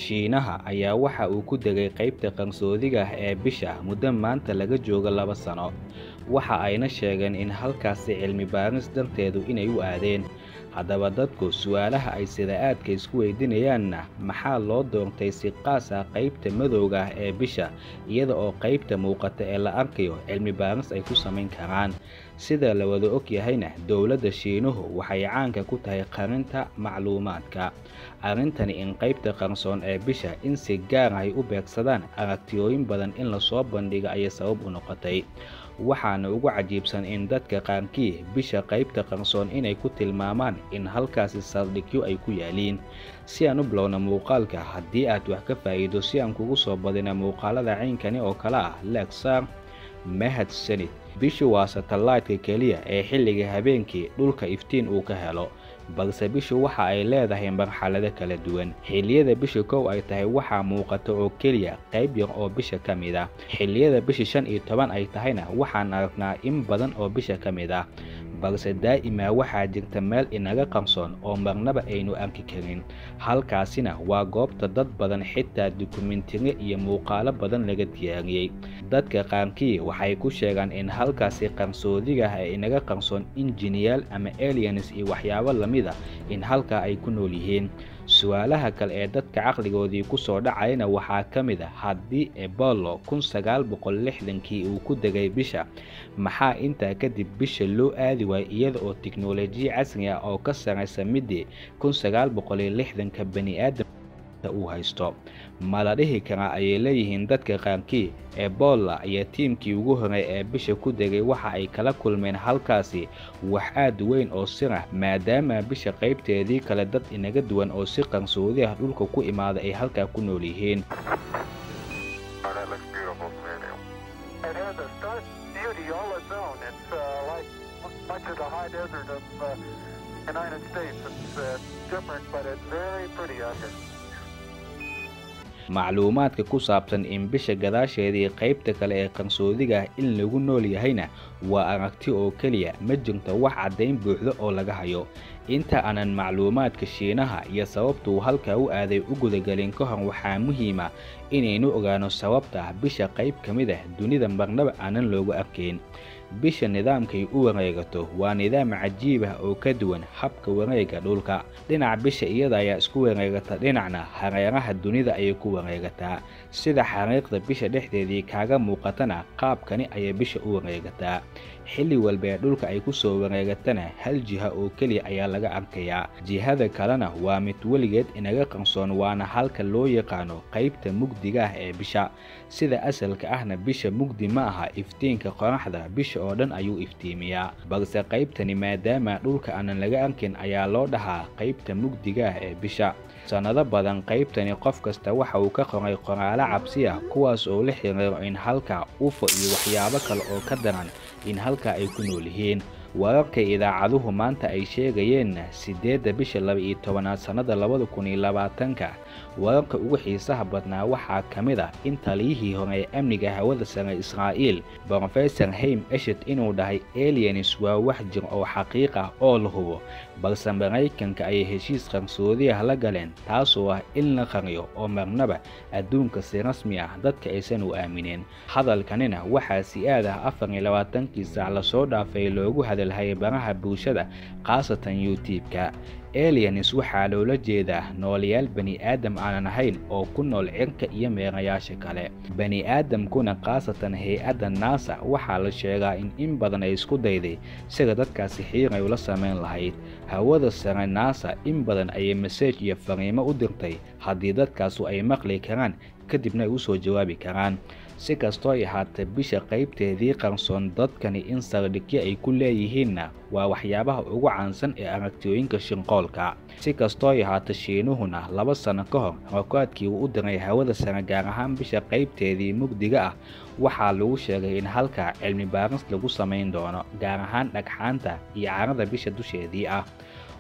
Shiinaha ayaa waxa uu ku degay qaybta qarsoodiga ah ee bisha muddo maanta laga joogo laba sano, waxa ayna sheegeen in halkaasi cilmi baaris darteedu inay u aadeen. Haddaba dadku su'aalaha ay sida aadka isku weydiinayaanna maxaa loo doortay si qaas ah qaybta madowga ah ee bisha iyada oo qaybta muuqata ee la arkayo cilmi baaris ay ku samayn karaan. Sida la wada og yahayna, dowladda Shiinuhu waxay caanka ku tahay qarinta macluumaadka. Arrintani in qaybta qarsoon ee bisha in si gaar ah ay u beegsadaan aragtiyooyin badan in la soo bandhigo ayay sabab u noqotay. Waxaana ugu cajiibsan in dadka qaarkii bisha qaybta qarsoon inay ku tilmaamaan in halkaasi saldhigyo ay ku yaaliin. Si aan u bilowno muuqaalka, haddii aad wax ka faa'iido si aan kugu soo badino muuqaalada caynkani oo kale ah, like saar. Mahadsanid. Bishu waa satellite-ka keliya ee xilliga habeenkii dhulka iftiin uu ka helo, balse bishu waxa ay leedahay marxalado kala duwan. Xilliyada bisha kow ay tahay waxaa muuqata oo keliya qayb yar oo bisha ka mid ah. Xilliyada bisha shan iyo toban ay tahayna waxaan aragnaa in badan oo bisha ka mid ah. balse daa'ima waxaa jirta meel inaga qarsoon oo marnaba aynu arki karin. Halkaasina waa goobta dad badan xitaa dukumiintiyo iyo muuqaalo badan laga diyaariyey. Dadka qaarkii waxay ku sheegaan in halkaasi qarsoodiga ah ee inaga qarsoon in jinniyaal ama aliens iyo waxyaabo la mid ah in halkaa ay ku nool yihiin. Su'aalaha kale ee dadka caqligoodii ku soo dhacayana waxaa ka mid ah haddii Apollo kun sagaal boqol lixdankii uu ku degay bisha, maxaa intaa kadib bisha loo aadi waayay iyada oo tiknoolajiyad casri ah oo ka sarreysa midii kun sagaal boqol iyo lixdanka bani'aadamka uu haysto? Ma la dhihi karaa ayay leeyihiin dadka qaarkii, Ebola iyo tiimkii ugu horreeyay ee bisha ku degay waxa ay kala kulmeen halkaasi wax aad u weyn oo sir ah maadaama bisha qaybteedii kale dad inaga duwan oo si qarsoodi ah dhulka ku imaada ay halkaa ku nool yihiin. macluumaadka ku saabsan in bisha gadaasheedii qaybta kale ee qarsoodiga ah in lagu nool yahayna waa aragti oo keliya ma jirto wax caddayn buuxda oo laga hayo inta aanan macluumaadka shiinaha iyo sababta uu halkaa u aaday u gudagelin ka hor waxaa muhiima inaynu ogaano sababta ah bisha qayb ka mid ah dunida marnaba aanan loogu arkayn bisha nidaamkay u wareegato waa nidaam cajiib ah oo ka duwan habka wareega dhulka dhinac bisha iyada ayaa isku wareegata dhinacna hareeraha dunida ayay ku wareegataa sida xariiqda bisha dhexdeedii kaaga muuqatana qaabkani ayay bisha u wareegataa xilli walba ee dhulka ay ku soo wareegatana hal jiha oo keliya ayaa laga arkayaa jihada kalena waa mid weligeed inaga qarsoon waana halka loo yaqaano qaybta mugdiga ah ee bisha sida asalka ahna bisha mugdi ma aha iftiinka qoraxda bisha oo dhan ayuu iftiimiyaa balse qaybtani maadaama dhulka aanan laga arkin ayaa loo dhahaa qaybta mugdiga ah ee bisha sannado badan qaybtani qof kasta waxa uu ka qoray qoraalo cabsi ah kuwaas oo la xiriiro in halka ufo iyo waxyaabo kale oo ka daran in halkaa ay ku nool yihiin wararka idaacaduhu maanta ay sheegayeenna siddeedda bisha laba-iyo tobanaad sannada labada kun iyo labaatanka wararka ugu xiisaha badnaa waxaa ka mid ah in taliyihii hore ee amniga hawada sare israa'iil brofesor haym eshet inuu dhahay aliens waa wax jir oo xaqiiq ah oo la hubo balse maraykanka ayay heshiis qarsoodi ah la galeen taasoo ah in la qariyo oo marnaba adduunka si rasmi ah dadka aysan u aamineen hadalkanina waxaa si aad ah afar iyo labaatankii saac lasoo dhaafay loogu hadalhayay baraha bulshada khaasatan youtube-ka aliens waxaa loola jeedaa noolayaal bani aadam aanan ahayn oo ku nool cirka iyo meerayaasha kale bani aadamkuna khaasatan hay-adda naasa waxaa la sheegaa in in badan ay isku dayday sida dadkaasi xiiray ula samayn lahayd hawada sare naasa in badan ayay maseej iyo fariimo u dirtay haddii dadkaasu ay maqli karaan kadibna ay u soo jawaabi karaan si kastoo ay ahaatee bisha qaybteedii qarsoon dadkani in saldhigyo ay ku leeyihiinna waa waxyaabaha ugu caansan ee aragtiyooyinka shinqoolka si kastoo ay ahaatee shiinuhuna laba sano ka hor rakaadkii uu u diray hawada sare gaar ahaan bisha qaybteedii mugdiga ah waxaa lagu sheegay in halkaa cilmi baaris lagu samayn doono gaar ahaan dhagxaanta iyo carada bisha dusheedii ah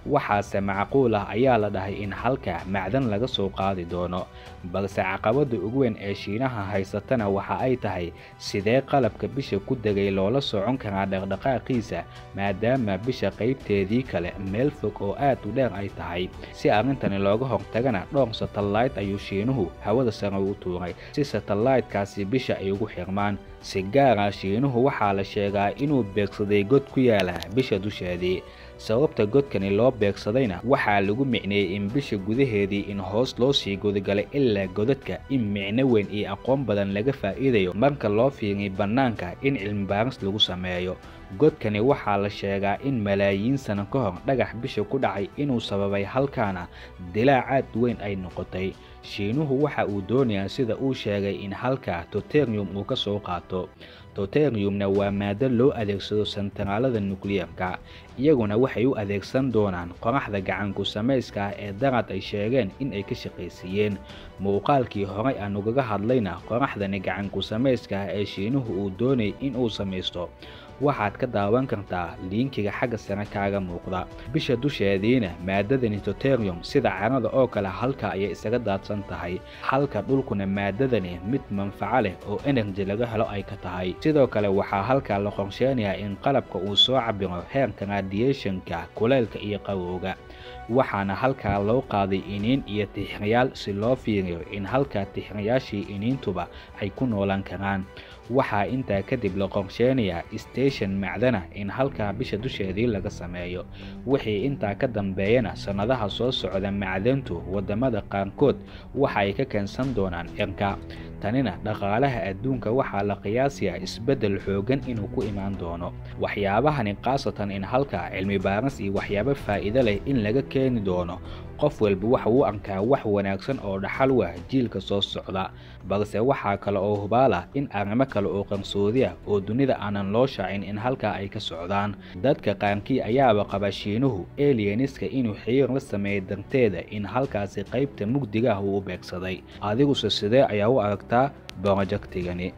waxaase macquul ah ayaa la dhahay in halka macdan laga soo qaadi doono balse caqabada ugu weyn ee shiinaha haysatana waxa ay tahay sidee qalabka bisha ku degay loola socon karaa dhaqdhaqaaqiisa maadaama bisha qaybteedii kale meel fog oo aad u dheer ay tahay si arrintani looga hortagana dhowr satellayt ayuu shiinuhu hawada sare u tuuray si satellaytkaasi bisha ay ugu xirmaan si gaara shiinuhu waxaa la sheegaa inuu beegsaday god ku yaala bisha dusheedii sababta godkani loo beegsadayna waxaa lagu micneeyey in bisha gudaheedii in hoos loo sii gudagalay ilaa godadka in micno weyn iyo aqoon badan laga faa'iidayo marka loo fiiriy bannaanka in cilmibaaris lagu sameeyo godkani waxaa la sheegaa in malaayiin sano ka hor dhagax bisha ku dhacay inuu sababay halkaana dilaacaad weyn ay noqotay shiinuhu waxa uu doonayaa sida uu sheegay in halkaa toterium uu ka soo qaato toteriumna waa maado loo adeegsado sentaraalada nukliyarka iyaguna waxay u adeegsan doonaan qoraxda gacanku samayska ah ee darad ay sheegeen in ay ka shaqaysiiyeen muuqaalkii horey aan ugaga hadlayna qoraxdani gacanku samayska ah ee shiinuhu uu doonayay in uu samaysto waxaad ka daawan kartaa liinkiga xagga sare kaaga muuqda bisha dusheediina maadadani toterium sida carada oo kale halka ayay isaga daadsan tahay halka dhulkuna maadadani mid manfaco leh oo enerji laga helo ay ka tahay sidoo kale waxaa halkaa la qorsheynayaa in qalabka uu soo cabiro heerka radiationka kuleylka iyo qabowga waxaana halkaa loo qaaday iniin iyo tixrayaal si loo fiiriyo in halkaa tixrayaashii iniintuba ay ku noolaan karaan waxaa intaa kadib la qorsheynayaa station macdana in halkaa bisha dusheedii laga sameeyo wixii intaa ka dambeeyana sannadaha soo socda macdantu waddamada qaarkood waxa ay ka keensan doonaan cirka tanina dhaqaalaha adduunka waxaa la qiyaasayaa isbeddel xooggan inuu ku imaan doono waxyaabahani khaasatan in halkaa cilmi baaris iyo waxyaabo faa'iido leh in laga keeni doono qof walba waxa uu arkaa wax wanaagsan oo dhaxal wah jiilka soo socda balse waxaa kale oo hubaalah in arrimo kale oo qarsoodi ah oo dunida aanan loo shaacin in halkaa ay ka socdaan dadka qaarkii ayaaba qaba shiinuhu elianiska inuu xiriir la sameeyay darteeda in halkaasi qaybta mugdiga ah uu u beegsaday adiguse sidee ayaa u aragtaa borojektigani